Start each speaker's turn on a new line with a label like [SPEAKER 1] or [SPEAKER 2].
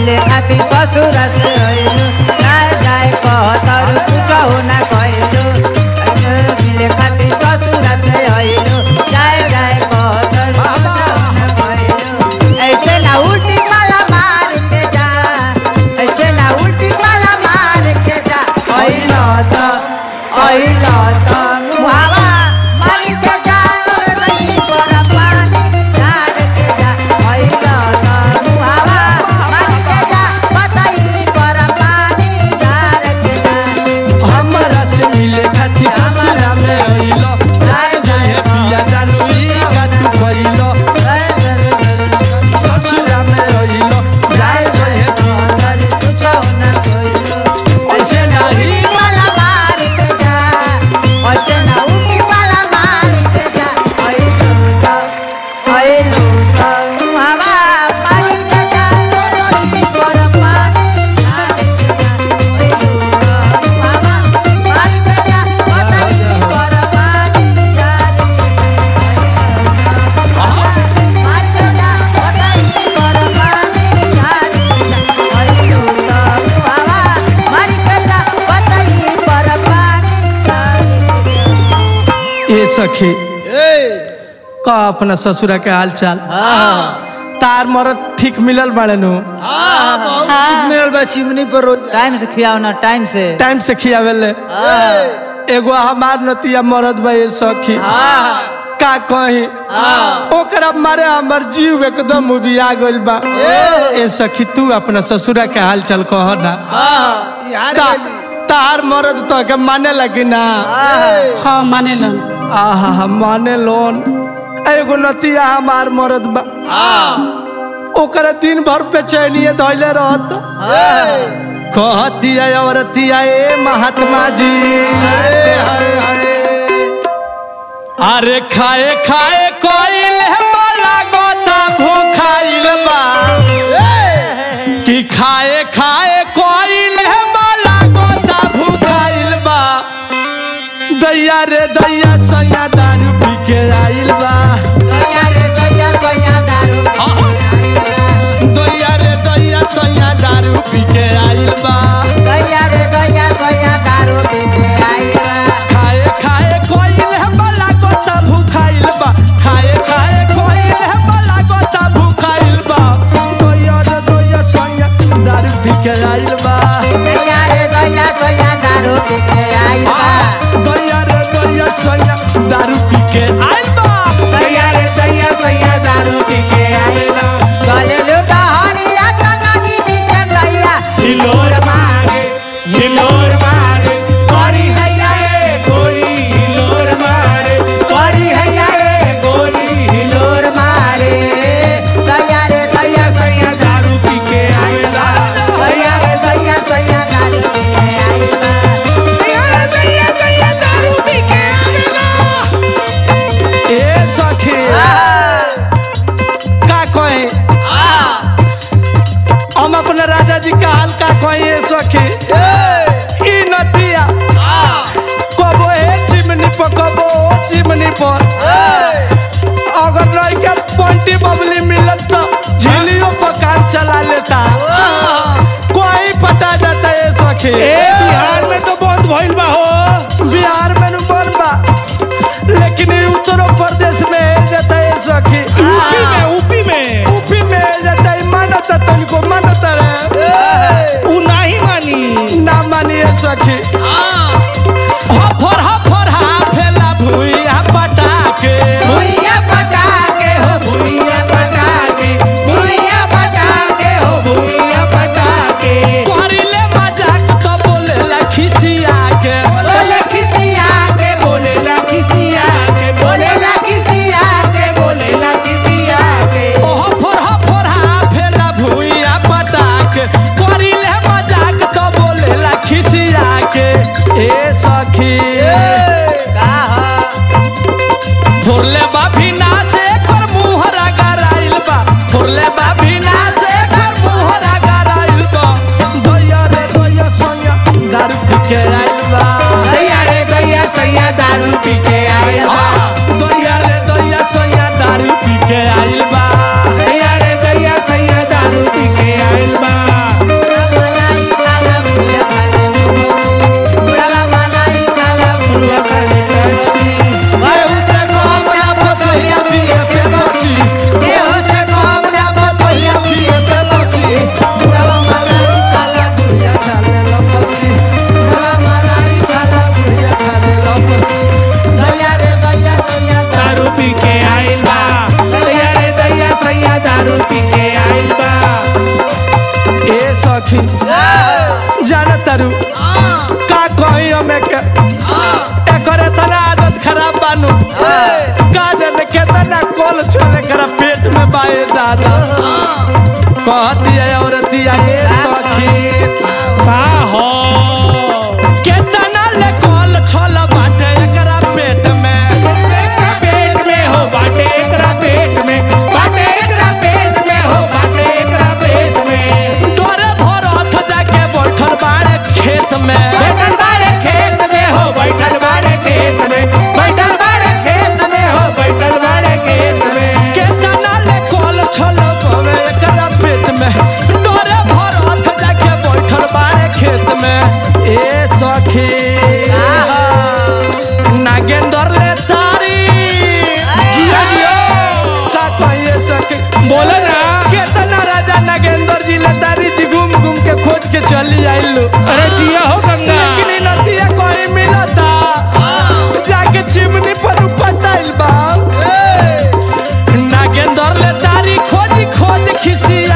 [SPEAKER 1] मिले खातिर ससुर से अइलू जाए जाए कहतर कुछ हो ना कहलू मिले खातिर ससुर से अइलू जाए जाए कहतर कुछ हो ना कहलू ऐसे ना उल्टी पाला मार के जा ऐसे ना उल्टी पाला मार के जा अइलो तो अइलो तो मुहावा मार के जा दही पर पानी झाड़ के जा अइलो तो मुहावा मार के जा बताई पर पानी झाड़ के जा
[SPEAKER 2] हमरा से मिले खातिर ससुरा में अइलो जाए जाए पिया जानू ई गातू कइलो ससुरा में अइलो जाए जाए पिया
[SPEAKER 1] कुछ ना कोई
[SPEAKER 2] ऐसे नहीं
[SPEAKER 1] वाला मार के जा ऐसे ना उठी वाला मार के जा अइलू तो अइलू तो हवा मार के जा तोरी पर पानी झाड़ के जा अइलू तो हवा मार के जा बताई पर पानी झाड़ के जा मार के जा बताई पर पानी झाड़ के जा अइलू तो हवा मार के जा बताई पर पानी झाड़ के जा
[SPEAKER 2] ए सखी का अपना ससुरा के हाल चाल तार मरद ठीक मिलल बाड़े नु
[SPEAKER 3] मिलल बा चिमनी पर रोज
[SPEAKER 1] टाइम से खियाओ ना टाइम से
[SPEAKER 2] टाइम से खियावेले एगो हमार नतिया मरद बा ए सखी का कही ओकरा मारे हमर जीव एकदम उबिया गइल बा ए सखी तू अपना ससुरा के हाल चाल कह ना
[SPEAKER 3] यार
[SPEAKER 2] ता, तार मरद तो के माने लगी ना
[SPEAKER 4] हाँ माने लन
[SPEAKER 2] आहा माने लोन एगो नतिया हमार मरद बा ओकरा दिन भर बेचैनिए धैले रहत कहतिया औरतिया ए महात्मा जी अरे खाए खाए कोइल माला गोता भूखाइल बा कि खाए खाए कोइल माला गोता भूखाइल बा दैया रे दैया सैया दारू पी के आइल बा
[SPEAKER 1] दैया रे दैया सैया दारू
[SPEAKER 2] दैया रे दैया सैया दारू पी के आइल बा
[SPEAKER 1] दैया रे दैया सैया दारू पी के आई बा
[SPEAKER 2] खाए खाए कोइल माला गोता भूखाइल बा खाए खाए कोइल माला गोता भूखाइल बा दैया रे दैया सैया दारू पी के आइल बा
[SPEAKER 1] दैया रे दैया सैया दारू पी के आई बा
[SPEAKER 2] दैया रे दैया सैया दारू पी के आइल बा
[SPEAKER 1] दैया रे दैया सैया दारू पी के आई बा चले लूटा हरिया टंगा दी बीचे दैया हिलोर मारे हिलोर मारे गोरी हैया ए गोरी हिलोर मारे गोरी हैया ए गोरी हिलोर मारे दैया रे दैया सैया दारू पी के आई बा दैया रे दैया सैया दारू पी के आई बा दैया रे दैया सैया दारू पी के आई बा
[SPEAKER 2] ए सखी का कहे हम अपने राजा जी का हाल का कहे ए सखी ई नदिया कबो ए चिमनी पर कबो ओ चिमनी पर अगर लड़का पंटी बबली मिलत तो झिलियों पर काम चला लेता कोई पता जाता है सखी बिहार में तो बहुत भइल बा हो बिहार में नु बन बा लेकिन ई उत्तर प्रदेश में है जाता है सखी यूपी में यूपी में यूपी में है जाता है मानता तुमको मानता रे उ नहीं मानी ना मानी है सखी हफर हफर हाफेला भुइया पटाके
[SPEAKER 1] भुइया पटाके हो भुइया पटाके भुइया पटाके हो भुइया पटाके
[SPEAKER 2] करिले मजाक तो बोलेला खिसिया के
[SPEAKER 1] बोले खिसिया के बोले ला खिसिया के बोले ला खिसिया के बोले ला खिसिया के
[SPEAKER 2] ओ हफर हफर हाफेला भुइया पटाके करिले मजाक तो बोलेला खिसिया सखी जाना तारू का कही हमें के एकर इतना आदत खराब बानू का जाने केतना कॉल चले कर पेट में बाए दादा कहती है औरतिया ये सखी
[SPEAKER 5] का हो
[SPEAKER 2] केतना ले कॉल छल बाटे एकरा पेट में
[SPEAKER 5] पेट में हो बाटे एकरा पेट में बाटे एकरा पेट में हो बाटे एकरा पेट में
[SPEAKER 2] तोरे भर हाथ जाके बैठल बाड़े खेत में
[SPEAKER 5] बैठल बाड़े खेत में हो बैठल बाड़े खेत में बैठल बाड़े खेत में हो बैठल बाड़े खेत में
[SPEAKER 2] केतना ले कॉल छल बावे एकरा पेट में तोरे भर हाथ जाके बैठल बाड़े खेत में ए सखी नागेंद्र ले तारी
[SPEAKER 5] जिया जिया
[SPEAKER 2] का कहिए सखी
[SPEAKER 5] बोलो ना
[SPEAKER 2] केतना राजा नागेंद्र जी ले तारी जी घूम घूम के खोज के चली आइलू
[SPEAKER 5] अरे जिया हो गंगा
[SPEAKER 2] लेकिन इ नदिया कोई मिलता जाके चिमनी पर पटाइल बा नागेंद्र ले तारी खोज खोज खिसी